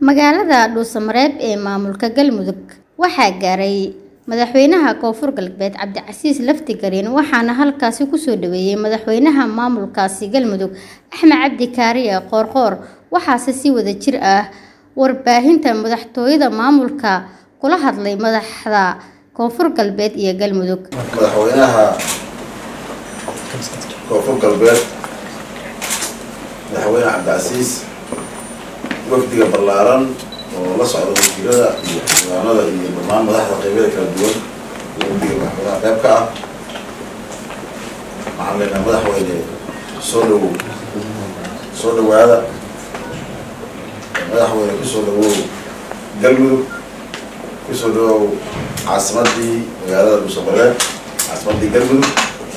magaalada dhuusamareeb ee maamulka galmudug waxaa gaaray madaxweynaha koonfur galbeed cabdicasiis lafti gariin waxaana halkaasi kusoo dhaweeyey madaxweynaha maamulkaasi galmudug axmed cabdi kaariye qoorqoor waxaase si wada jir ah warbaahinta madaxtooyada maamulka kula hadlay madaxda koonfur galbeed iyo galmudug madaxweynaha koonfur galbeed madaxweyne cabdicasiis wafdiga ballaaran oo la socda wasiirada iyo xildhibaanada iyo dhammaan madaxda qeybada kala duwan iyo wafdiga madaxweynaha qayb ka ah waxaan leenahay madaxweyne soo dhawow soo dhawaada madaxweyne kusoo dhawow galmudug kusoo dhawow caasimadii magaalada dhuusamareeb caasimadii galmudug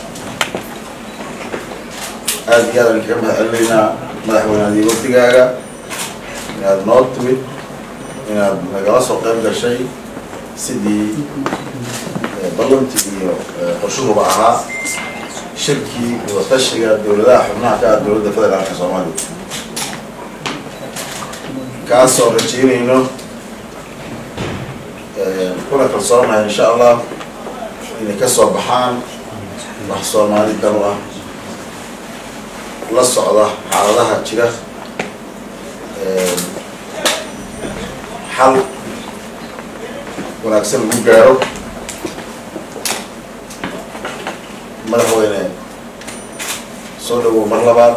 aada iyo aadaan kaga mahad celinaynaa madaxweyneadii wafdigaaga inaad noo timid inaad nagala soo qayb gashay sidii ballantii iyo qorshuhuba ahaa shirkii wadatashiga dowladaha xubnaha ka ah dowladda federaalka soomaaliya kaasoo rajeynayno kuna kalsoonahay insha allah inay ka soo baxaan wax soomaali danu ah la socda xaaladaha jira xal wanaagsan lagu gaaro madaxweyne soo dhawow mar labaad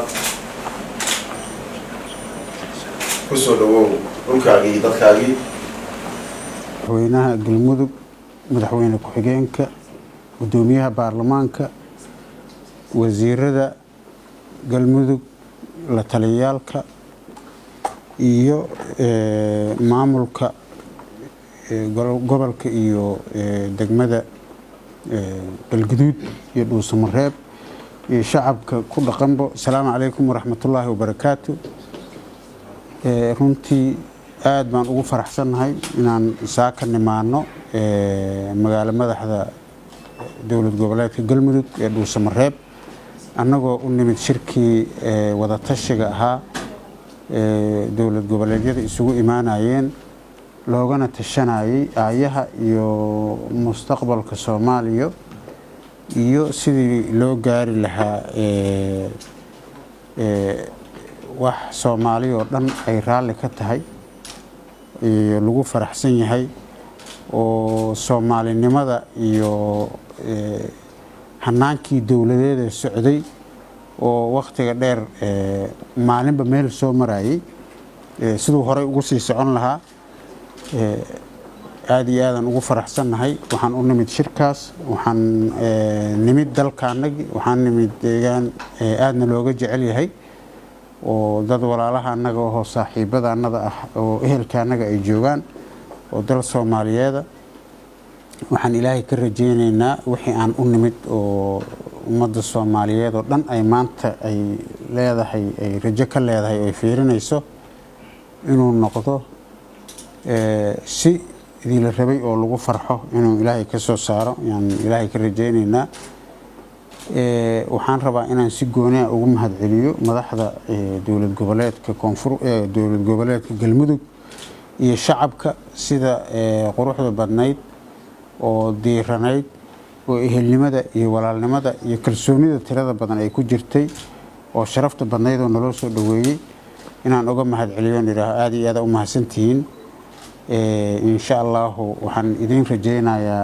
ku soo dhawow dhulkaagii iyo dadkaagii madaxweynaha galmudug madaxweyne ku-xigeenka guddoomiyaha baarlamaanka wasiirada galmudug la taliyaalka iyo maamulka gobolka iyo degmada galguduud iyo dhuusamareeb iyo shacabka ku dhaqanbo asalaamu calaykum waraxmatullaahi wabarakaatu runtii aada baan ugu faraxsannahay inaan saaka nimaano magaalo madaxda dowlad goboleedka galmudug ee dhuusamareeb annagoo u nimid shirkii wadatashiga ahaa dowlad goboleedyada isugu imaanayeen loogana tashanayay aayaha iyo mustaqbalka soomaaliya iyo sidii loo gaari lahaa wax soomaali oo dhan ay raalli ka tahay iyo lagu faraxsan yahay oo soomaalinimada iyo hanaankii dowladeeda socday oo wakhtiga dheer maalinba meel soo marayay siduu horey ugu sii socon lahaa aada iyo aadaan ugu faraxsannahay waxaan u nimid shirkaas waxaan nimid dalkaanagi waxaan nimid deegaan aadna looga jecel yahay oo dad walaalaha annaga oo saaxiibada annada ah oo ehelka annaga ay joogaan oo dal soomaaliyeeda waxaan ilaahay ka rajeyneynaa wixii aan u nimid oo ummadda soomaaliyeed oo dhan ay maanta ay leedahay ay rajo ka leedahay oo ay fiirinayso inuu noqdo si idinla rabay oo lagu farxo inuu ilaahay ka soo saaro ayaan ilaahay ka rajeyneynaa waxaan rabaa inaan si gooniha ugu mahadceliyo madaxda dowlad goboleedka koonfur dowlad goboleedka galmudug iyo shacabka sida quruxda badnayd oo diiranayd oo ehelnimada iyo walaalnimada iyo kalsoonida tirada badan ay ku jirtay oo sharafta badnayd oo naloo soo dhaweeyey inaan uga mahadceliyo idhaaho aada iyo aada u mahadsantihiin insha allahu waxaan idiin rajeynayaa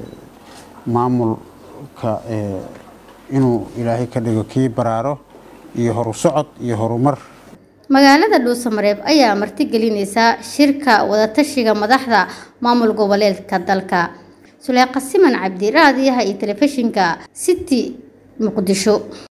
maamulka inuu ilaahay ka dhigo kii baraaro iyo horu socod iyo horumar magaalada dhuusamareeb ayaa martigelinaysa shirka wadatashiga madaxda maamul goboleedka dalka suleeqa siman cabdi raadiyaha iyo telefishinka city muqdisho